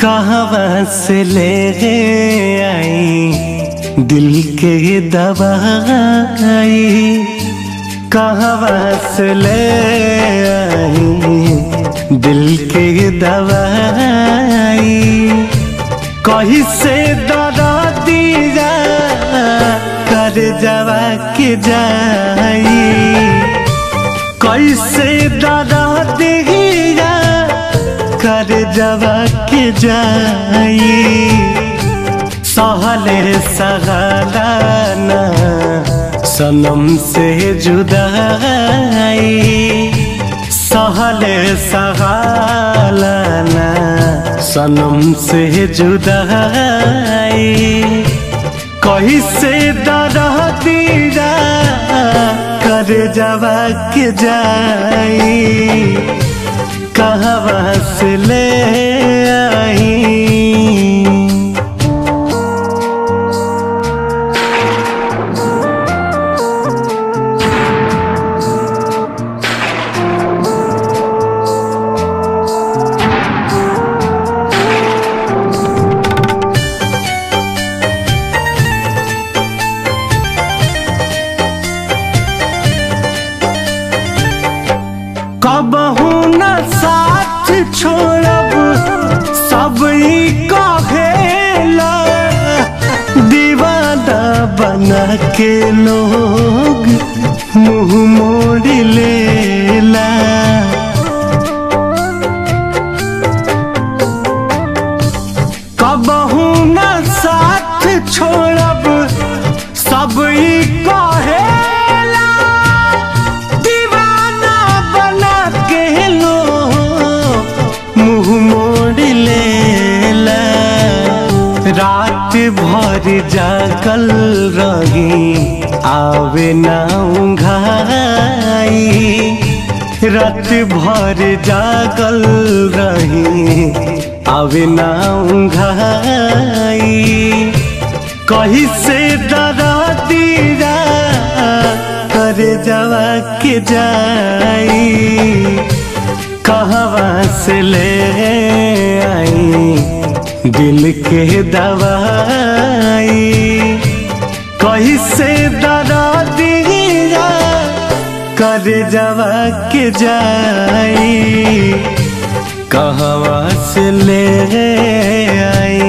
कहाँ से ले आई दिल के दवाई कहाँ से ले आई दिल के दवाई कहीं से दरा दिया कर जवा के जाई कैसे दरा दिया कर जवा के जाई सहले सहलाना सनम से जुदाई सहले सहलाना सनम से जुदाई कहीं से दरा दिया कर जवा के जाई कहाँ से ले आई कबहू न साथ छोड़ब सब ई कहेला दीवाना बना के लोग मुंह मोड़ लेला कबहू न साथ छोड़ब सब ई कहेला दीवाना बना के लो मुंह मोड़ लेला रात भर जागल रही आवे ना उंघाई रात भर जागल रही आवे ना उंघाई कहीं से डरा दिया कर जवा के जाई कहाँ से ले आई दिल के दवाई कहीं से डरा दिया कर जवा के जाई कहवा से ले आई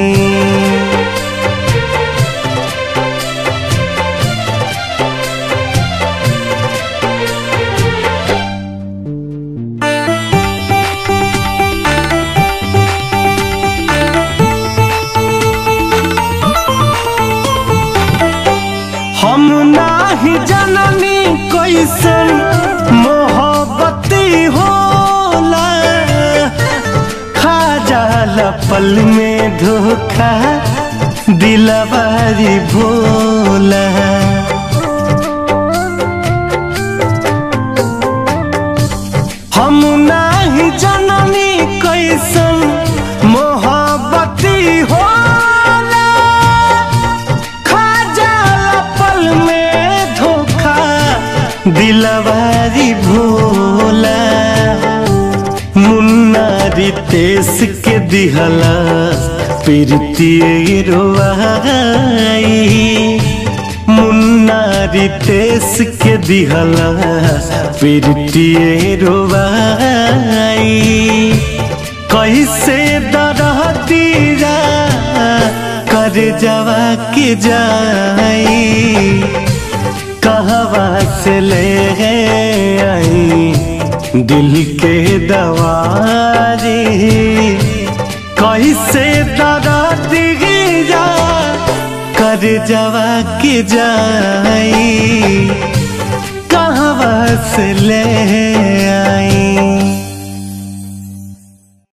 हम नाही जननी कैसन मोहब्बती होला खा जाला पल में धोखा दिलवारी भोला हम नाही जननी कैसन मोहब्बती होला खा जाला पल में धोखा दिलवारी भोला मुन्ना रितेश के दिहला प्रीति रोवाई मुन्ना रितेश के दिहला प्रीति रोवाई कैसे दरह दिया कर जवा के जाई कहवा से ले आई दिल के दवारी कैसे दरा दिया कर जवा के जाई कहवा से ले आई